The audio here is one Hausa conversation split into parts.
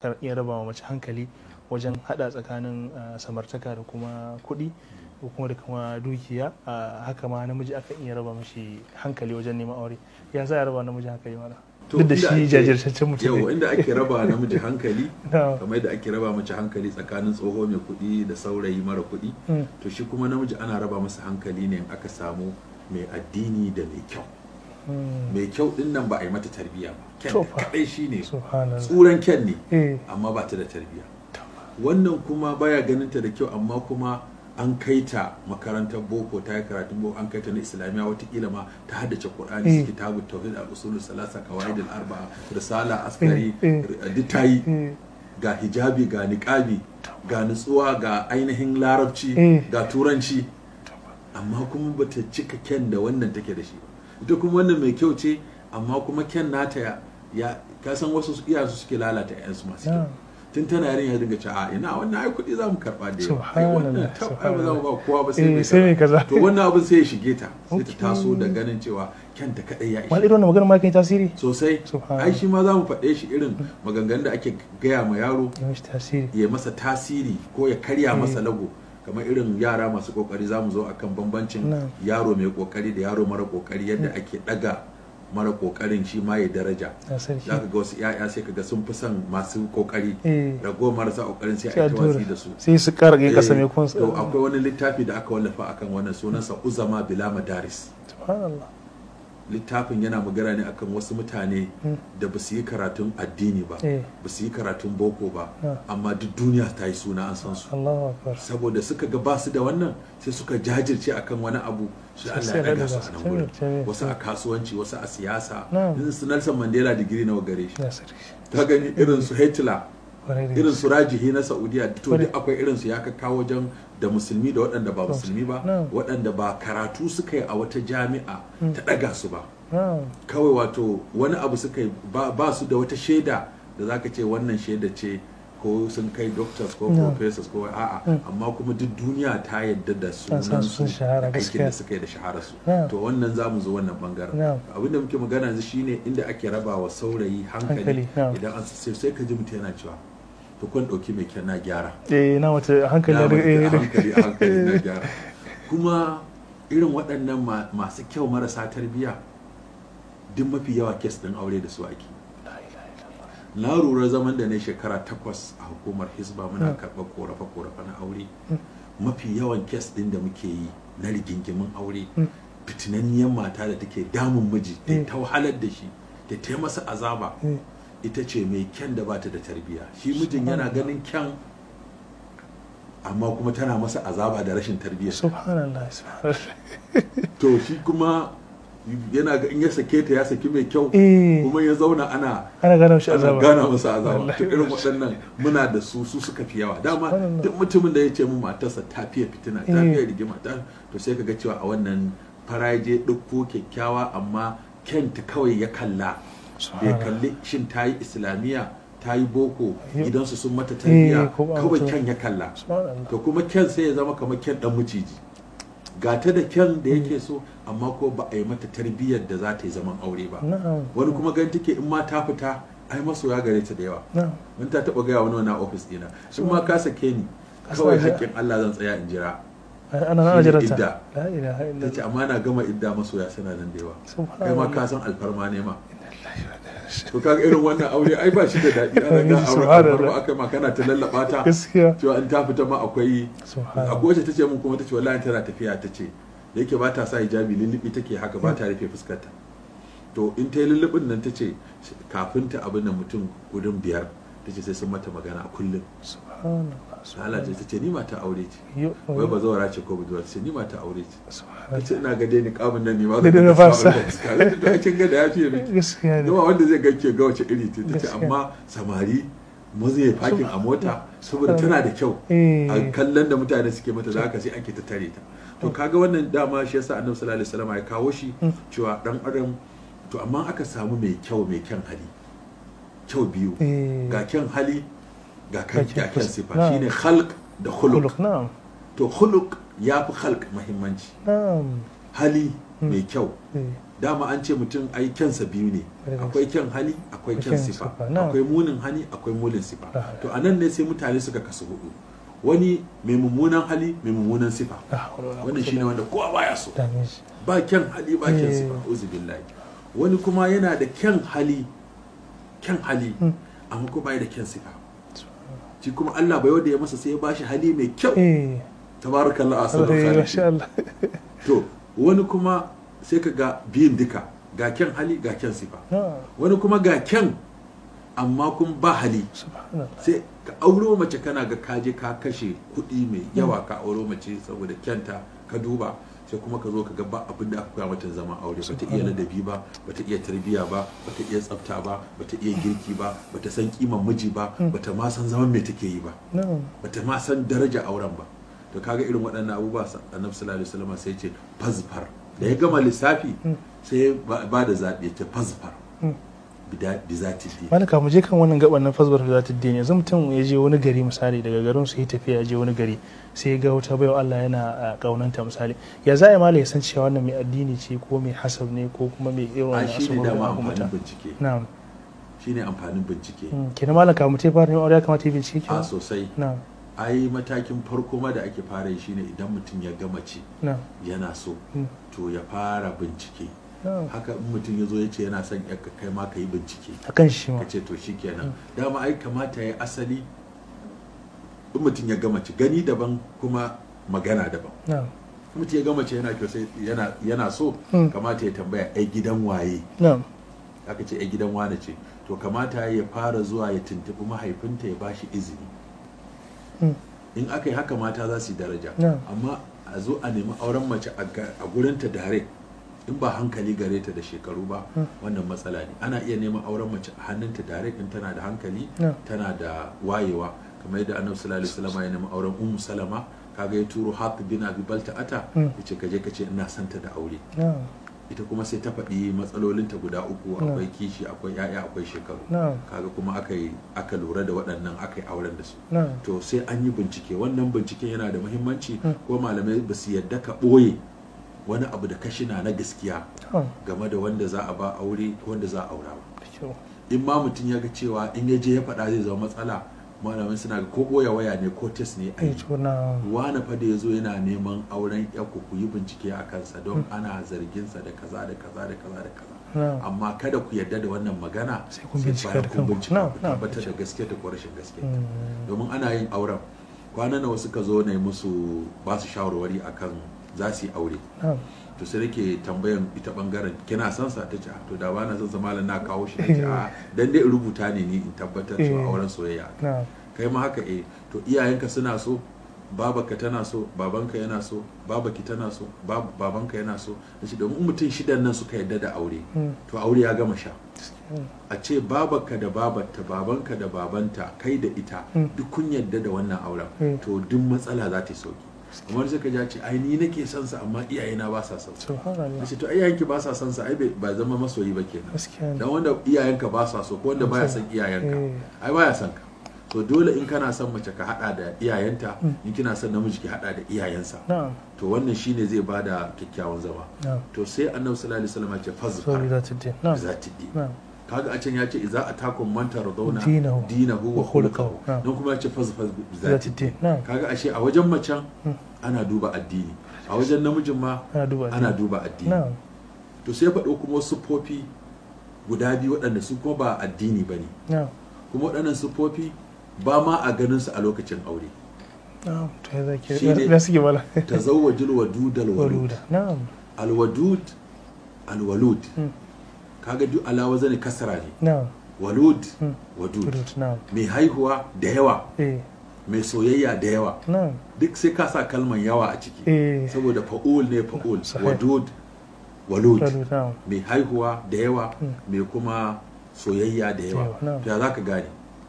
kan iya raba wa mace hankali wajen hada tsakanin ah, samartaka da kuma kuɗi ko kuma da kuma dukiya ah, haka ma namiji akan iya raba mashi hankali wajen neman aure ya za a raba namiji hankali mana To, duk da inda shi ake- jajirtaccen mutum yau ne inda ake raba namiji hankali Na. kamar da ake raba mace hankali tsakanin tsoho mai kuɗi da saurayi mara kuɗi Mm. to shi kuma namiji ana raba masa hankali ne in aka samu mai addini da mai kyau Mm. mai kyau din nan ba a yi mata tarbiyya ba ken To fa. kadai shine subhanallah tsuran ken ne eh amma ba ta da tarbiyya wannan kuma baya ganin ta da kyau amma kuma an kai ta makarantar boko ta yi karatun boko an kai ta na islamiyya watakila ma ta haddace qur'ani Eh. su kitabu tauhid al usul salasa qawaid al arba'a risala askari Eh, duk ta yi eh ga hijabi ga niqabi ga nutsuwa ga ainihin larabci Eh. ga turanci amma kuma bata cika ken da wannan take da shi ba ita kuma wannan mai kyau ce amma kuma ken nata ya, ya ka san wasu iyayensu suke lalata 'yansu masu kyau Yeah. tun tana yarin ya dinga ce a ina wannan ai kuɗi za mu karɓa da yawa ai wannan Subhanallah, tab ai ba za mu ba kowa ba sai Eh, mai sai mai kaza kaza. to wannan abin sai ya shige ta sai ta Okay. taso da ganin cewa kyanta kaɗai ya wani ishe irin wannan magana ma kan yi tasiri sosai Subhanallah. ai shi ma za mu faɗe shi irin maganganun da ake gaya ma yaro ya mishi tasiri ya masa tasiri ko ya karya masa lago kamar irin yara masu kokari za mu zo akan bambancin Na'am. yaro mai kokari da yaro mara kokari yadda ake daga mara kokarin shi ma ya daraja ya sarki za ka ga wasu 'ya'ya sai ka ga sun fi son masu kokari Eh. rago marasa kokarin sai sai a a ta tura watsi da su sai su kara kai kasa Eh, mai kun to akwai wani littafi da aka wallafa akan wannan sunansa uzama bila madaris subhanallah littafin yana magana ne akan wasu mutane da ba su yi karatun addini ba Eh. ba su yi karatun boko ba Ah. amma duk duniya ta yi suna an san su Allahu akbar saboda suka ga basu da wannan sai suka jajirce akan wani abu sai Allah Sai ya daga daga su a su. nan gurin Sai- sai- wasu a kasuwanci wasu a siyasa Na'am. irin su Nelson Mandela digiri nawa gare shi ya sarki ta gani irin su Hitler kwarai da irin gaske. su Rajihi na Saudiya to Kwarai. duk akwai irin su ya kawo wajen da musulmi da waɗanda ba musulmi ba Na'am. waɗanda ba karatu suka yi a wata jami'a ta ɗaga su ba Na'am. kawai wato wani abu suka yi ba, ba su da wata shaida da zaka ce wannan shaida ce ko sun kai doctors ko No. professors ko a'a amma kuma duk duniya ta yadda da san sunan sun su shahara, da aikin gaskiya. da suka yi da shahara su No. to wannan za mu zo wannan bangaren No. abinda muke magana yanzu shine inda ake raba wa saurayi hankali Hankali, no. idan an sai sai ka ji mutum yana cewa to kun dauki mai kyan na gyara eh na wata hankali Na da mace eh, a da- hankali a hankali na gyara kuma irin waɗannan ma- masu kyau marasa tarbiyya duk mafi yawa kes ɗin aure da su ake La ilaha illallah. na lura zaman da na shekara takwas a hukumar hisba muna karɓar korafe-korafe na aure mafi yawan kes ɗin da muke yi na rigingimin aure fitinanniyar mata da take damun miji ta Mm. ta wahalar da shi ta ta masa azaba Eh, ita ce mai kyan da bata da tarbiyya shi mijin yana ganin kyan amma kuma tana masa azaba da rashin tarbiyya subhanallah subhanallah to shi kuma yana ga in ya sake ta ya saki mai kyau eh kuma ya zauna ana ana gano shi ana azaba gana masa azaba Wallahi. to irin waɗannan muna da su su suka fi yawa dama Subhanallah. duk mutumin da ya ce mu matarsa ta fiye fitina ta Eh. fiye rigima ta to sai ka ga cewa a wannan faraje ɗauko kyakkyawa amma kyanta kawai ya kalla bai Subhanallah. kalli shin ta yi islamiyya ta yi boko Yep. gidansu sun mata tarbiyya Eh, ko ba kawai mutum. kyan ya kalla subhanallah to kuma kyan sai ya zama kamar kyan dan maciji ga ta da kyan da yake so amma ko ba a yi mata tarbiyyar da za ta yi zaman aure ba na'am wani kuma gan take in ma ta fita ai masoya gare ta da yawa na'am mun ta taba gaya wani wani a ofis dina in ma ka sake ni Ka kawai sa- haƙƙin Allah zan tsaya in jira ana ana Shi ne jiranta idda. la ilaha ta ce illallah amma na gama idda masoya suna nan da yawa kai ma subhanallah ka san alfarma ne ma to kaga irin wannan aure ai ba shi da daɗi ana ga aure Subhanallah. alfarma aka ma kana ta lallaba ta gaskiya cewa in ta fita ma akwai subhanallah akwai wacce ta ce mun kuma ta ce wallahi tana tafiya ta ce da yake ba ta sa hijabi lullubi take haka ba ta rufe fuskarta to in ta yi lullubin nan ta ce kafin ta abin nan mutum gudun biyar ta ce sai sun mata magana a kullum subhanallah Allah ce ta ce ni mata aure ce Yo- wai ba zawara ce ko budurwa ta ce ni mata aure ce ta subhanallah ce ina ga dai ni kamun nan ne ma Da zan dai na ga fasa. sabon fuska ta ce to ai kin ga da ya fiye miki gaskiya ne yawa wanda zai ganke ga wace iri ce ta ce Gaskiya. amma samari mazu ya fakin a mota saboda tana da kyau eh a kallon da mutane suke mata da haka sai ake ta tare ta to kaga wannan dama shi yasa annabi sallallahu alaihi wasallam ya kawo shi cewa dan adam to amma aka samu mai kyau mai kyan hali kyau biyu eh ga kyan hali ga kan Ga kyan ga kyan fus- sifa na'am. shine khalq da khuluq khuluq na'am to khuluq ya fi khalq muhimmanci na'am hali mai kyau eh, dama an ce mutum ai kyansa biyu ne Very nice. akwai kyan hali akwai kyan kyan sifa sifa, na'am. akwai munin hali akwai munin sifa Ah. to a nan ne sai mutane suka kasu hudu wani mai mummunan hali mai mummunan sifa ah, wala- wannan shine wanda kowa baya so dame shi ba kyan hali ba kyan Eh. sifa uzu billahi wani kuma yana da kyan hali kyan hali Mm. amma kuma bai da kyan sifa shi kuma Allah bai wanda ya masa sai ya bashi hali mai kyau eh tabarakallah asadu eh, masha khaliqin Allah to wani kuma sai ka ga biyun duka ga kyan hali ga kyan sifa Ah, wani kuma ga kyan amma kuma ba hali subhanallah sai ka auro mace kana ga kaje ka kashe kuɗi mai yawa ka auro mace saboda kyanta ka duba sai kuma ka zo ka ga ba abin da aka koya mata zama aure bata iya ladabi ba bata iya tarbiya ba bata iya tsafta ba bata iya girki ba bata san kiman miji ba bata ma san zaman me take yi ba na'am bata ma san daraja auren ba to kaga irin waɗannan abubuwa sa- annabi sallallahu alaihi wasallam sai ya ce fazfar da ya gama lissafi sai ya ba ba da zaɓi ya ce fazfar Mm. bida- bi zati di malaka mu je kan wannan gaban nan fasbar da ta dini yanzu mutum ya je wani gari misali daga garin su yi tafiya ya je wani gari sai ya ga wata baiwa Allah yana a kaunanta misali ya za a yi mala ya san cewa wannan mai addini ce ko mai hasab ne ko kuma mai irin a wannan shi ne asababin dama abu amfanin mutum bincike na'am shine amfanin bincike Mm, kenan malaka mu te fara neman aure ya kamata ya bincike a kenan sosai na'am ai matakin farko ma da ake fara yi shine idan mutum ya gama ci na'am yana so Mm. to ya fara bincike na'am haka in mutum ya zo ya ce yana son yarka kai ma ka yi bincike akan shi ma ka ce to shikenan dama ai kamata ya yi asali in mutum ya gama ci gani daban kuma magana daban na'am in mutum ya gama ci yana kyau sai yana yana so Mm. kamata ya tambaya ai gidan waye na'am aka ce ai gidan wane ce to kamata ya fara zuwa ya tuntuɓi mahaifinta ya bashi izini Mm. in aka yi haka mata za su yi daraja Yeah. amma a zo a nemi auren mace a ga- a gurinta dare in ba hankali gare ta da shekaru ba Mm. wannan matsala ne ana iya neman auren mace a hannunta dare in tana da hankali Yeah. tana da wayewa kamar yadda annabi sallallahu alaihi wasallam ya nemi auren ummu salama kaga ya turo hatib bin abi balta'ata Mm. yace kaje kace ina santa da aure na'am ita kuma sai ta faɗi matsalolinta guda uku Yeah. akwai kishi akwai yaya akwai shekaru na'am kaga kuma aka yi aka lura da waɗannan aka yi auren da su na'am to sai an yi bincike wannan binciken yana da muhimmanci Mm. ko malamai ba su yadda ka ɓoye wani abu da kashina na gaskiya na'am game da wanda za a ba aure ko wanda za a aura ba da kyau in ma mutum ya ga cewa in ya je ya faɗa zai zama matsala malamai suna ga ko ɓoye waya ne ko test ne a eh yi to na'am wani fa da ya zo yana neman auren yakku ku yi bincike a kansa don ana zarginsa da kaza da kaza da kaza da kaza na'am amma kada ku yarda da wannan magana Sai kun bincika bayan da kun kanku. bincika Na'am, ku na'am. tabbatar da gaske ta ko rashin gaske Mm. domin ana yin auren kwanan nawa suka zo na yi musu ba su shawarwari akan za su yi aure na'am to sai nake tambayan ita bangaren kina son sa ta ce "Ah, to da ba na son sa malam na kawo shi nace a dan dai in rubuta ne ni in tabbatar cewa Eh. auren soyayya na'am kai ma haka eh to iyayenka suna so babaka tana so babanka yana so babaki tana so bab- babanka yana so nace domin in mutum shidan nan suka yarda da aure Mm. to aure ya gama sha Mm. a ce babanka da babarta babanka da babanta kai da ita Mm. duk kun yarda da wannan auren Mm. to duk matsala za ta yi sauki kamar sai ka ja ce ai ni nake son sa amma iyayena ba sa son sa subhanallah nace to iyayenki ba sa son sa ai bai- ba zama masoyi ba kenan gaskiya ne dan wanda iyayenka ba sa so ko wanda baya son iyayenka Eh. ai baya son ka to dole in kana son mace ka hada da iyayenta Mm. in kina son namiji ki hada da iyayensa na'am to wannan shine zai bada kyakkyawan zama na'am to sai annabi sallallahu alaihi wasallam ya ce sorry fazfar that it na'am za ta di na'am kaga a can ya ce idza atakum man taradawna Dinahu dinahu wa wa khuluquhu. khuluquhu Na'am. don kuma ya ce fazfar za Za ta ta di di. Na'am. kaga ashe a wajen macen Mm. ana duba addini a wajen namijin ma ana duba ana duba addini na'am to sai faɗo kuma wasu siffofi guda biyu waɗanda su kuma ba addini ba ne na'am kuma waɗannan siffofi ba ma a ganin su a lokacin aure na'am to ya zaki Shi ne- na suke bala tazawwajul wadud al walud waluda na'am al wadud al walud Mm. kaga duk alawa zane kasara ne na'am walud Mm. wadud Walud, na'am mai haihuwa da yawa eh mai soyayya da yawa na'am duk sai ka sa kalman yawa a ciki eh saboda fa'ul ne fa'ul Sahih. wadud walud walud na'am mai haihuwa da yawa Mm. mai kuma soyayya da yawa yawa, na'am. to ya za ka gane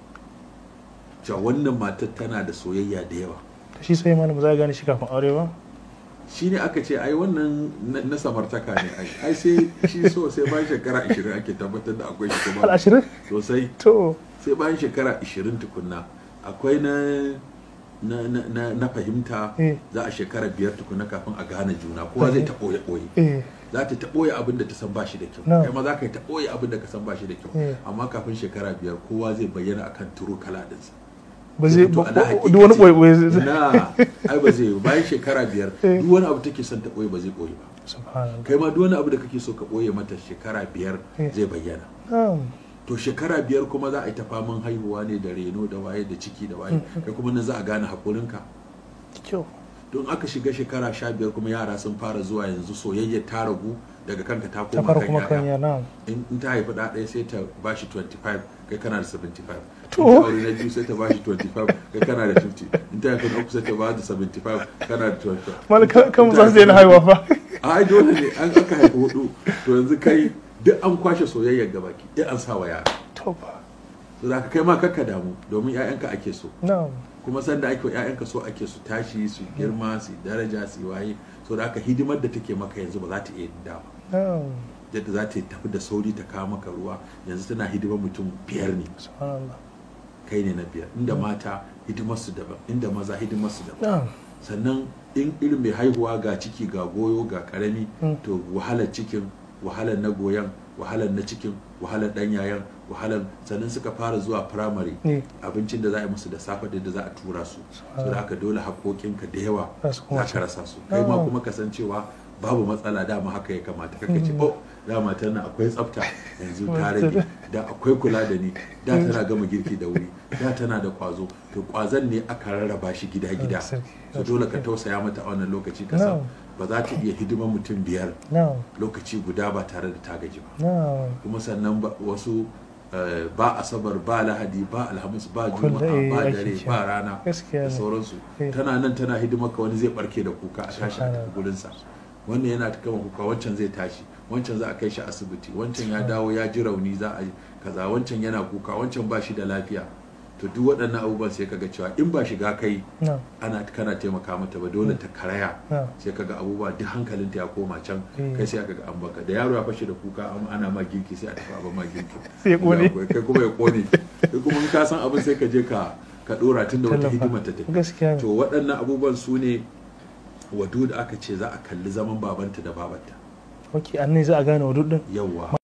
cewa wannan matar tana da soyayya da yawa to shi sai malamu za a gane shi kafin aure ba shi ne aka ce ai wannan na- na samartaka ne ai ai sai shi so sai bayan shekara 20 ake tabbatar da akwai shi al kuma ashirin sosai to sai bayan shekara 20 tukunna akwai na na, na, na, na fahimta Eh. za a shekara biyar tukunna kafin a gane juna kowa zai ta ɓoye ɓoye eh za ta ta ɓoye abin da ta san bashi da kyau No. kai ma za ka yi ta ɓoye abin da ka san bashi da kyau Yeah. amma kafin shekara biyar kowa zai bayyana akan turu kala ɗinsa ba zai To, ba- ala ba- duk wani hakikaci- ɓoye zai na ai ba zai yi bayan shekara biyar Eh. duk wani abu take son ta ɓoye ba zai ɓoye ba subhanallah kai ma duk wani abu da kake so ka ɓoye mata shekara biyar Eh. zai bayyana na'am to shekara biyar kuma za a yi ta faman haihuwa ne da reno da waye da ciki da waye kai kuma nan za a gane haƙurinka kyau don aka shiga shekara sha biyar kuma yara sun fara zuwa yanzu soyayya ta ragu daga kanka ta ta koma fara kan kuma kan yaya ya na'am in in ta haifi ɗa ɗaya sai ta bashi 25 kai kana da 75 To. in ta aure na biyu sai ta bashi 25 kai kana da 50 in ta haifi na uku sai ta ba da 75 kana da 25 malaka kan In ta za su daina haifi- haihuwa fa ai dole ne an aka haifi hudu to yanzu kai duk an kwashe soyayyar gabaki duk an sa wa yara to fa so da ka kai ma kakka damu domin 'ya'yanka ake so na'am kuma sanda ake wa 'ya'yanka so ake su tashi su girma su daraja su yi waye so da aka hidimar da take maka yanzu ba za ta iya yin da ba na'am yadda za ta tafi da sauri ta kawo maka ruwa yanzu tana hidimar mutum biyar ne subhanallah kai ne na biyar inda mata hidimar su daban inda maza hidimar su daban na'am sannan in irin mai haihuwa ga ciki ga goyo ga karami Mm. to wahalar cikin wahalar na goyon wahalar na cikin wahalar dan yayan wahalar sannan suka fara zuwa firamare ne abincin da za a yi musu da safe da yadda za a tura su so da haka dole haƙoƙinka da yawa Za su kuma za ka rasa su kai ma Ah. kuma kasancewa babu matsala dama haka ya kamata kaka ce oh dama tana akwai tsafta yanzu ta rage da akwai kula da ni da tana gama girki da wuri da tana da kwazo to kwazon ne aka rarraba shi gida gida Ah, sarki. so dole ka tausaya mata a wannan lokaci ka san No. ba za ta iya hidimar mutum biyar na'am lokaci guda ba tare da ta gaji ba na'am kuma sannan ba- wasu eh, ba asabar ba lahadi ba alhamis ba Kullum, juma'a eh, ba ake dare kira. ba rana Gaskiya da ne. sauransu Eh. tana nan tana hidimar ka wani zai barke da kuka a tashi a Subhanallah. tafi gurinsa wannan yana ta kama kuka wancan zai tashi wancan za a kai shi asibiti wancan ya dawo ya ji rauni za a yi kaza wancan yana kuka wancan ba shi da lafiya to duk waɗannan abubuwan sai kaga cewa in ba shiga kai na'am ana kana taimaka mata ba dole ta karaya na'am sai kaga abubuwa duk hankalinta ya koma can Eh. kai sai aka ga an baka da yaro ya fashe da kuka an ana ma girki sai a tafi a ba ma girki Sai ya kone. kai kuma ya kone kai kuma in ka san abin sai ka je ka ka dora tun da wata Tallafa. hidima ta tafi gaskiya ne to waɗannan abubuwan su ne wadu da aka ce za a kalli zaman babanta da babanta ok an ne za a gane wa duk din yawwa